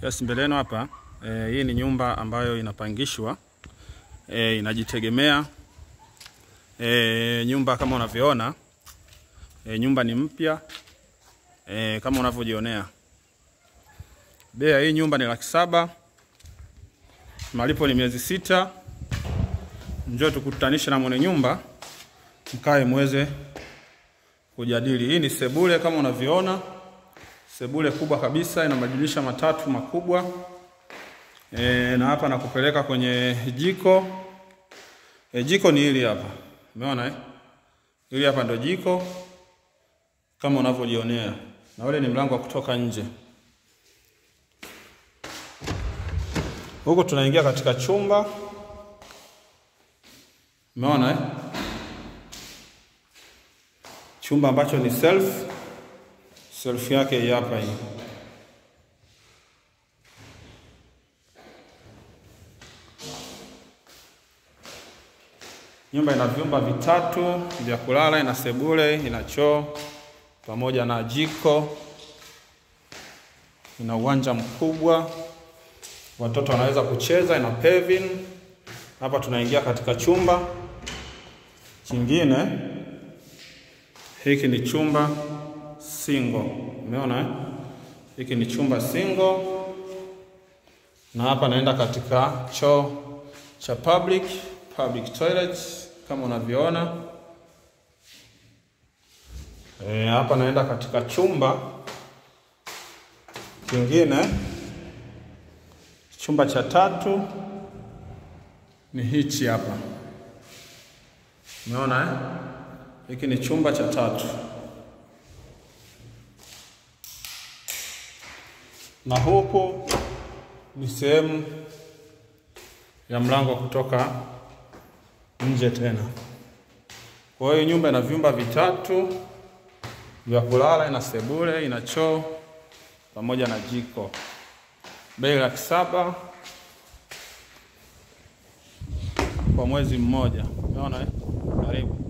Yes, mbele yenu hapa e, hii ni nyumba ambayo inapangishwa e, inajitegemea e, nyumba kama unavyoona e, nyumba ni mpya e, kama unavyojionea. Bei ya hii nyumba ni laki saba. Malipo ni miezi sita. Njoo tukutanishe na mwenye nyumba mkae muweze kujadili. Hii ni sebule kama unavyoona, sebule kubwa kabisa, ina madirisha matatu makubwa e, na hapa nakupeleka kwenye jiko e, jiko ni hili hapa, umeona eh? Hili hapa ndo jiko kama unavyojionea, na ule ni mlango wa kutoka nje. Huku tunaingia katika chumba, umeona eh? chumba ambacho ni self self yake hii hapa hii. Nyumba ina vyumba vitatu vya kulala, ina sebule, ina choo pamoja na jiko, ina uwanja mkubwa, watoto wanaweza kucheza, ina paving. Hapa tunaingia katika chumba kingine. Hiki ni chumba single, umeona eh? Hiki ni chumba single, na hapa naenda katika choo cha public, public toilet kama unavyoona. E, hapa naenda katika chumba kingine, chumba cha tatu ni hichi hapa, umeona eh? Hiki ni chumba cha tatu, na huku ni sehemu ya mlango wa kutoka nje tena. Kwa hiyo nyumba ina vyumba vitatu vya kulala, ina sebule, ina choo pamoja na jiko. Bei laki saba kwa mwezi mmoja. Umeona eh? Karibu.